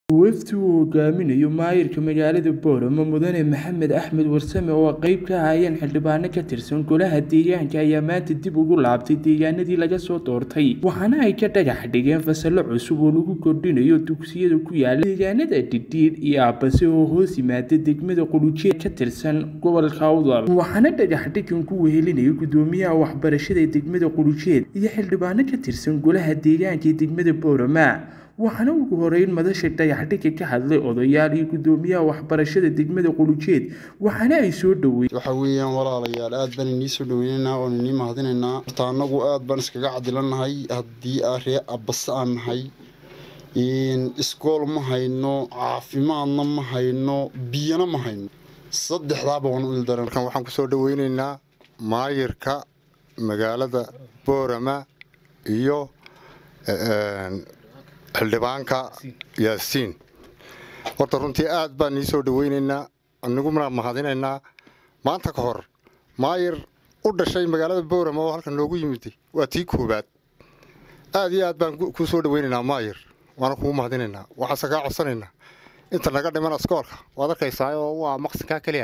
wafdi uu hogaaminayo maayirka magaalada boorama mudane maxamed axmed warsame oo qeyb ka ahaayeen xildhibaano ka tirsan golaha deegaanka ayaa maanta dib ugu laabtay deegaanadii laga soo doortay waxaana ay ka dhagax dhigeen fasallo cusub oo lagu kordhinayo dugsiyada ku yaala deegaanada dhidhiir iyo aabase oo hoos yimaada degmada qulujeed ka tirsan gobolka awdal waxaana dhagax dhigan ku wehelinaya gudoomiyaha waxbarashada degmada qulujeed iyo xildhibaano ka tirsan golaha deegaanka ee degmada boorama waxaana ugu horeyn madasha dhagaxdhiga ka hadlay odayaal iyo gudoomiyaha waxbarashada degmada qulujeed waxaana ay soo dhaweyn waxa weeyaan walaalayaal aad baan inii soo dhaweynaynaa oon inii mahadinaynaa horta annagu aad baan iskaga cadilannahay haddii aa ree abase aan nahay iskool ma hayno caafimaadna ma hayno biyana ma hayno saddexdaaba waan u ildaran markan waxaan kusoo dhaweynaynaa maayirka magaalada boorama iyo xildhibaanka yaasiin horta runtii aad baan nii soo dhaweynaynaa aniguna mahadinaynaa maanta ka hor maayir u dhashay magaalada boorama oo halkan noogu yimiday waa tii koobaad aad iyo aad baan kuu soo dhaweynaynaa maayir waana kugu mahadinaynaa waxaase kaa codsanaynaa inta naga dhiman askoolka waad arkaysaa oo waa maqsinkaa keliya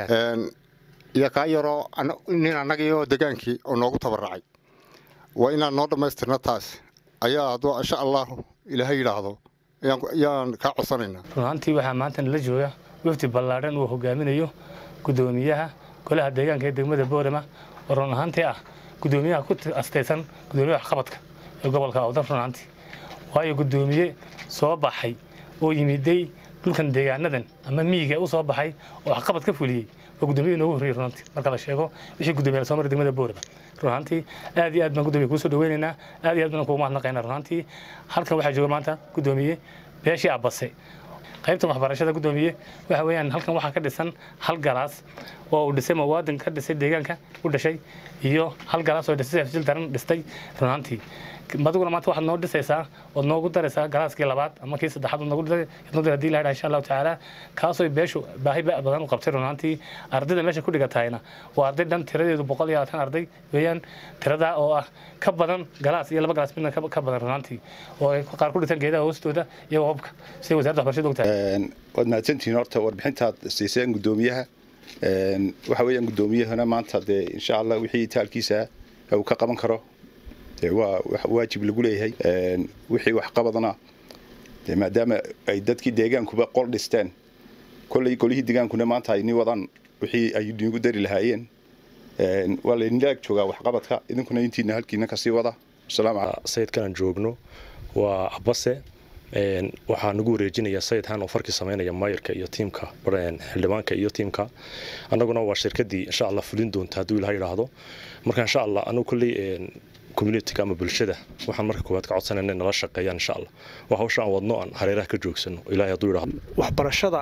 iyo kaa yaroo nin annagii oo degaankii oo noogu tabaracay waa inaan noo dhammaystirna taas ayaa hadduu insha allahu ilaahay yidhaahdo ayaan kaa codsanaynaa run ahaantii waxaa maanta nala jooga wafdi ballaadhan uu hogaaminayo gudoomiyaha golaha deegaanka ee degmada boorama oo run ahaantii ah gudoomiyaha ku astaysan gudoomiyaha waxqabadka ee gobolka awdal run ahaantii waayo gudoomiye soo baxay oo yimiday dhulkan deegaanadan ama miyiga u soo baxay oo waxqabad ka fuliyey waa gudoomiyaha inoogu horreeyey runantii marka la sheego wixii gudoomiyaha soo maray degmada boorama runaantii aad iyo aad baan gudoomiye kuu soo dhaweynaynaa aad iyo aad baan kugu mahadnaqaynaa runaantii halkan waxaa jooga maanta gudoomiye beeshii abbase qaybta waxbarashada gudoomiye waxa weeyaan halkan waxaa ka dhisan hal galaas oo uu dhisay muwaadin ka dhisay deegaanka u dhashay iyo hal galaas oo dhisay afjil daran dhistay runaantii adiguna maanta waxaad noo dhisaysaa ood noogu daraysaa galaaskii labaad ama kii saddexaad ood noogu dhisay hadii la insha allahu tacaala kaasoo beeshu baahi badan u qabtay runaantii ardayda meesha ku dhigatayna waa arday dhan tiradeedu boqol iyo labaatan arday weeyaan tiradaa oo ah ka badan galaas iyo laba galaas midna ka badan runaantii oo ay qaar ku dhitaan geedaha hoostooda iyo hobka siday wasaaradda waxbarashada ogtahay waad mahadsantihiin horta warbixintaad siiseen gudoomiyaha waxa weeyaan gudoomiyahana maanta dee insha allah wixii taalkiisa uu ka qaban karo waa waajib lagu leeyahay wixii waxqabadna maadaama ay dadkii deegaankuba qol dhisteen kolley golihii deegaankuna maanta ay ni wadaan wixii ay nigu dari lahaayeen waa laydinla ag joogaa waxqabadka idinkuna intiina halkiina kasii wada sayidkanaan joogno waa abase waxaa nagu wareejinaya sayidhan oo farkii samaynaya maayirka iyo tiimka xildhibaanka iyo tiimka annaguna waa shirkadii insha allah fulin doonta hadduu ilaha yidhaahdo marka insha allah anagu kolley communityga ama bulshada waxaan marka koowaad ka codsanayna nala shaqeeyaan insha allah waa hawsha aan wadno aan hareeraha ka joogsano ilaahay hadduu yidhaahdo waxbarashada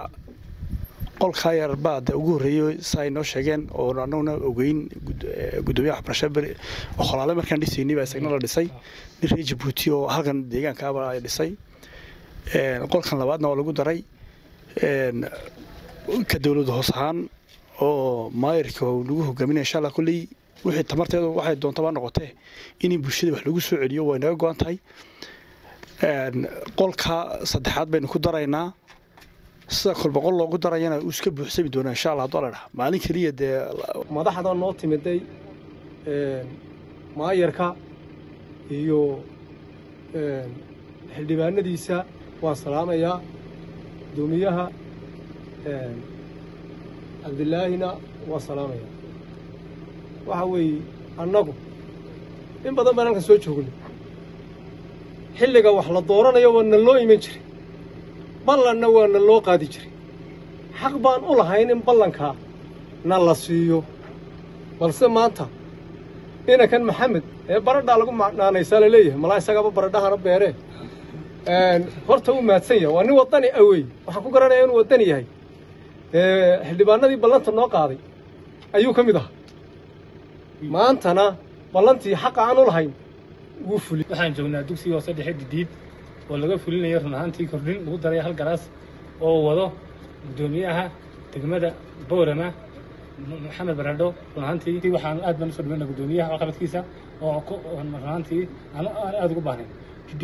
qolkaa yar baa de ugu horreeyey sa ay noo sheegeen oo annaguna ogeyn gudoomiyaha waxbarashada kholaale markaan dhisaynay baa isagna la dhisay nin reer jabuuti oo halkan deegaankaaba ay dhisay qolkan labaadna waa lagu daray ka dowlad hoos ahaan oo maayirka lagu hogaaminaya insha allah kolley wixii tamarteedu waxay doontaba noqotee in bulshada wax lagu soo celiyo way naga go-an tahay qolka saddexaad baynu ku daraynaa sida kolba qol loogu darayana uu iska buuxsami doonaa insha allah hadduu ladhaha maalin keliya dee madaxda noo timiday maayarka iyo xildhibaanadiisa waan salaamayaa gudoomiyaha cabdilaahina waan salaamayaa waxa weeye annagu in badan baan halkan soo joognay xilliga wax la dooranayo waa na loo iman jiray ballanna waa na loo qaadi jiray xaq baan u lahayn in ballankaa na la siiyo balse maanta inankan maxamed ee baradhaa lagu macnaanaysaa la leeyahay malaa isagaaba baradhahana beeree horta uu mahadsan yahay waa nin waddani awey waxaan ku garanaya inuu waddani yahay xildhibaanadii ballanta noo qaaday ayuu ka mid ahaa maantana ballantii xaqa aan u lahayn wuu fuli waxaan joognaa dugsiga hoose dhexe didiid oo laga fulinayo run ahaantii kordhin lagu daray hal galaas oo wado gudoomiyaha degmada boorama maxamed baradho run ahaantii waxaan aad baan usoo dhaweynaa gudoomiyaha waxqabadkiisa oo run ahaantii aan aad ugu baahnayn jidhiidii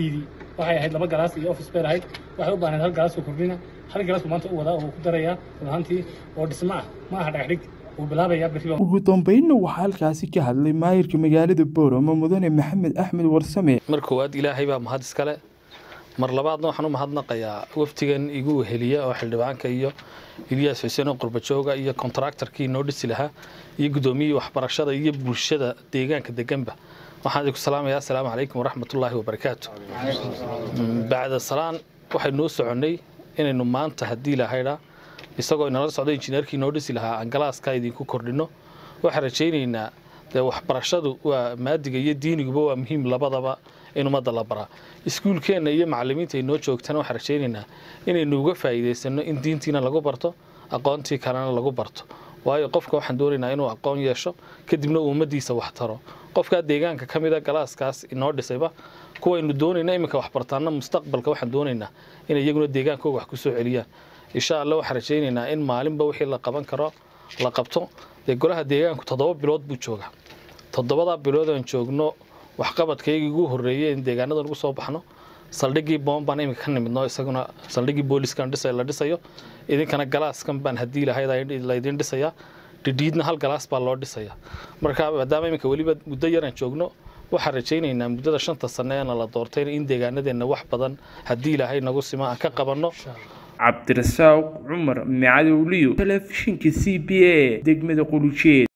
waxay ahayd laba galaas iyo office bay ahayd waxay u baahnayd hal galaas oo kordhina hal galaas buu maanta u wadaa oo ku darayaa run ahaantii oo dhismo ah ma aha dhagaxdhig wuu bilaabayaa berriba ugu dambeynna waxaa halkaasi ka hadlay maayirka magaalada boorama mudane maxamed axmed warsame mar koowaad ilaahay baa mahad iskale mar labaadna waxaan u mahadnaqayaa waftigan igu weheliya oo xildhibaanka iyo ilyaas xuseen oo qurbajooga iyo kontraktarkii noo dhisi lahaa iyo guddoomiyihii waxbarashada iyo bulshada deegaanka deganba waxaan idinku salaamayaa assalaamu calaykum waraxmatullaahi wabarakaatu bacda salaan waxay noo soconnay inaynu maanta haddii lahaydhaa isagoo inala socdo injineerkii noo dhisi lahaa aan galaaska idinku kordhinno waxaan rajaynaynaa dee waxbarashadu waa maadiga iyo diiniguba waa muhiim labadaba in ummadda la baraa iskuulkeenna iyo macallimiinta ay noo joogtana waxaan rajaynaynaa inaynu uga faa'iidaysanno in diintiina lagu barto aqoontii kalena lagu barto waayo qofka waxaan doonaynaa inuu aqoon yeesho kadibna uu ummaddiisa wax taro qofkaa deegaanka ka mida galaaskaas inoo dhisayba kuwaynu doonayna iminka waxbartaanna mustaqbalka waxaan doonaynaa inay iyaguna deegaankooga wax ku soo celiyaan insha allah waxaan rajaynaynaa in maalinba wixii la qaban karo la qabto dee golaha deegaanku toddoba bilood buu joogaa toddobadaa bilood aan joogno waxqabadkaygii ugu horreeyey in deegaanadan ugu soo baxno saldhiggii boon baan iminka ka nimidno isaguna saldhiggii booliskan dhisa la dhisayo idinkana galaaskan baan haddii lahayd laydin dhisayaa dhidhiidna hal galaas baa loo dhisayaa marka maadaama iminka weliba muddo yaraan joogno waxaan rajaynaynaa muddada shanta sanne eena la doortay in deegaanadeenna wax badan haddii ilaahay nagu sima aan ka qabanno cabdirasaaq cumar micadowliyo telefishinka c b a degmada qulujeed